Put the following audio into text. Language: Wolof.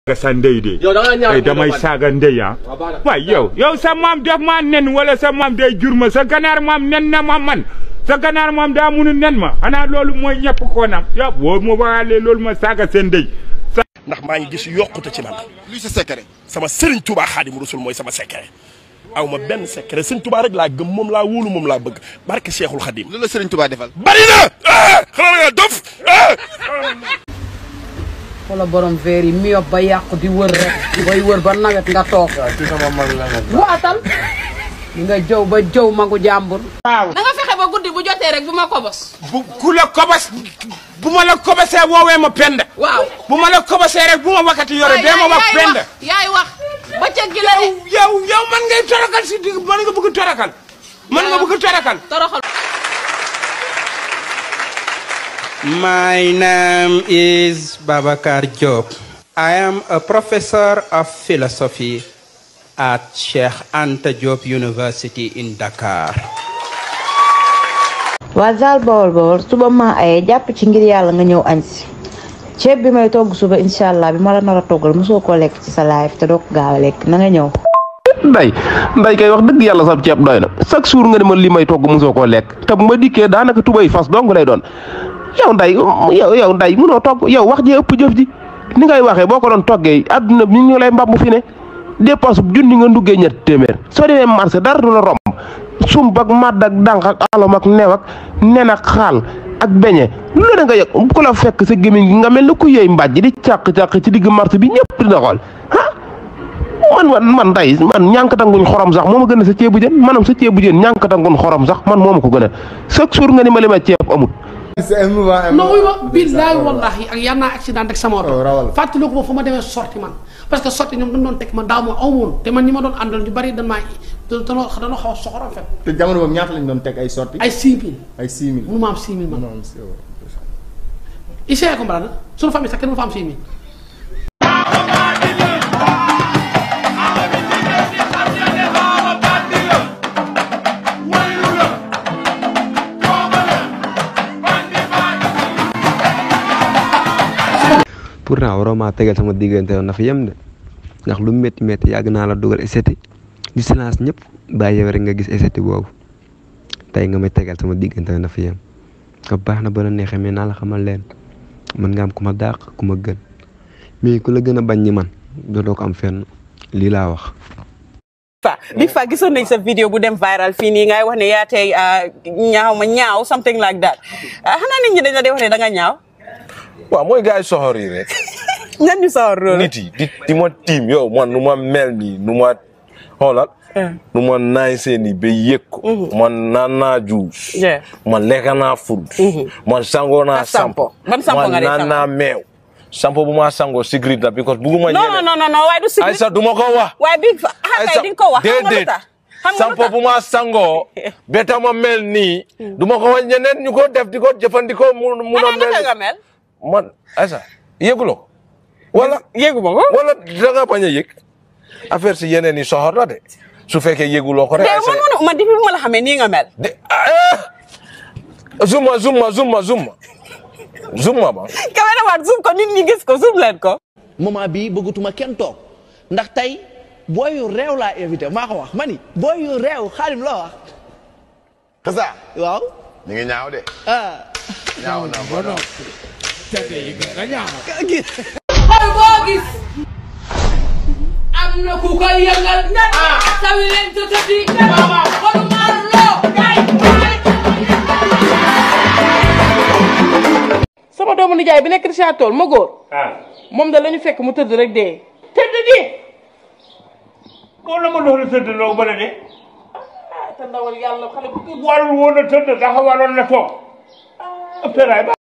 saaga sa ndey de yow da nga ñaaw ay damay saaga ndey ah waay yow yow sa maam def maa nen wala sa maam day jur ma sa ganaar maam nen na ma man sa ganaar maam daa munu nen ma xanaa loolu mooy ñëpp ko nam yow boo ma waxaalee loolu ma saaga seen ndey ndax maa ngi gis yokkute ci man luy sa secret. sama Serigne Touba Xaadimu Rasul mooy sama secret aw ma benn secret Serigne Touba rek laa gëm moom laa wóolu moom laa bëgg barke Cheikhul Khadim lu la Serigne Touba defal. bari na ah xanaa nga dof ah wala borom verre yi miyop ba yàqu di wër rek bay wër ba nawet nga toog waatal di nga jëw ba jëw magu jàmbur na nga fexe ba guddi bu jotee rek bu ma kobos bu ku la kobas bu ma la kobasee woowee ma penda waaw bu ma la kobasee rek bu ma wakkati yore dee ma wax penda yaay wax ba ca gi la de yow yow man ngay torakal si digg man nga bëgg torakal man nga bëgg torakal toroxal My name is Babakar Job. I am a professor of philosophy at Sheikh Anta Diop University in Dakar. waa Zal Bawol Bawol suba ma aye jàpp ci ngir yàlla nga ñëw añ si ceeb bi may togg suba incha allah bi ma la nar a toggal mosoo koo lekk ci sa live te doo ko gaaw a lekk na nga ñëw. nday nday kay wax dëgg yàlla sab ceeb doy na chaque jour nga ne ma li may togg mosoo koo lekk te bu ma dikkee daanaka tubay fas dong lay doon yow nday yow yow nday mënoo togg yow wax ji ëpp jëf ji ni ngay waxee boo ko doon toggee àdduna bi ñu lay mbab fi ne dépense bu junni nga nduggee ñetti téeméer soo demee marché dara du la romb sump ak madd ak dànq ak alom ak new ak nen ak xaal ak beñe lu ne nga yëg ku la fekk sa gémmiñ gi nga mel ne ku yëy mbàjj di càq-càq ci digg marché bi ñëpp dina xool ah man man man tey man ñànkatanguñ xorom sax moo ma gën a sa ceebu jën maanaam sa ceebu jën ñànkatanguñ xorom sax man moo ma ko gën a chaque jour nga ni ma li ma ceeb amut c'est émouvant non wuy ma billaay wallahi ak yar naa accident ak sama oto rawal. fàttaliku ma fu ma demee sorti man parce que sorti ñoom dañ doon teg man daaw ma aw woon te man ñi ma doon àndal ñu bari dañ maa danoo danoo xaw a soxor en fait te jamono boobu ñaata lañ doon teg ay sorti ay 6000 ay 6 000. mënu ma am 6000 man non c'est vrai. essayé comprendre suñu famille sax kenn mënu fa am 6000 pourtant waroo maa tegal sama diggante woon na fi yem de ndax lu métti métti yàgg naa la dugal eseti di silence ñëpp bàyyi yow rek nga gis eseti boobu tey nga may tegal sama diggante woon na fi yem ko baax na ba la neexee mais naa la xamal leen mën nga am ku ma dàq ku ma gën mais ku la gën a bañ ñi man dootoo ko am fenn lii laa wax. fa Big Faa gisoon nañ sa vidéo bu dem viral fii nii ngay wax ne yaa tey ñaaw ma ñaaw something like that ah xanaa nit ñi dañ la dee wax ne da nga ñaaw waaw mooy gars yi soxor yi rek. ñan ñu sawar loolu nit yi di di ma tiim yow man nu ma mel nii nu ma xoolal. nu ma naay seen i ba yëg ko. man naan naa juus. Yeah. man lekk naa furut. man sangoo naa Ak sampo. sampo. Ban sampo nga man dee naan sango? naa meew. sampo bu ma sangoo secret la because bugguma non non non non waaye du si Aïssa du ma ko wax. waaye Big Faa ah kay di nga ko wax xam nga lu déedéet tax xam nga lu sampo tax bu ma sangoo beta ma mel nii. du ma ko wax ñeneen ñu ko def di ko jëfandikoo mu mun a ana naka nga mel. mel man Aïssa yëguloo ko wala yëgu ma ko wala da nga bañ a yëg affaire si yeneen yi soxor la de su fekkee yëguloo ko rek. mais man man man depuis bu ma la xamee nii nga mel zuma zuma zuma zuma zuma ba. caméraman zoom ko nit ñi gis ko zoom leen ko moment bii bëggatuma kenn toog ndax tey booy yu réew laa invité maa ko wax ma ni booy yu réew xaalim loo wax. Kasa. waaw. ñu ngi ñaaw de. ah. ñaaw na ba non. xol boo gis am na ku koy yëngal sawi leen sa tëddi xolu maar loo kay sama doomu nijaay bi nekk Richard Toll ma góor moom da la ñu fekk mu tëdd rek dee tëdd di wala ma doon tëdd loo ba la de te ndawal yàlla xale bu tuuti warul woon a tëdd dafa waroon na toog.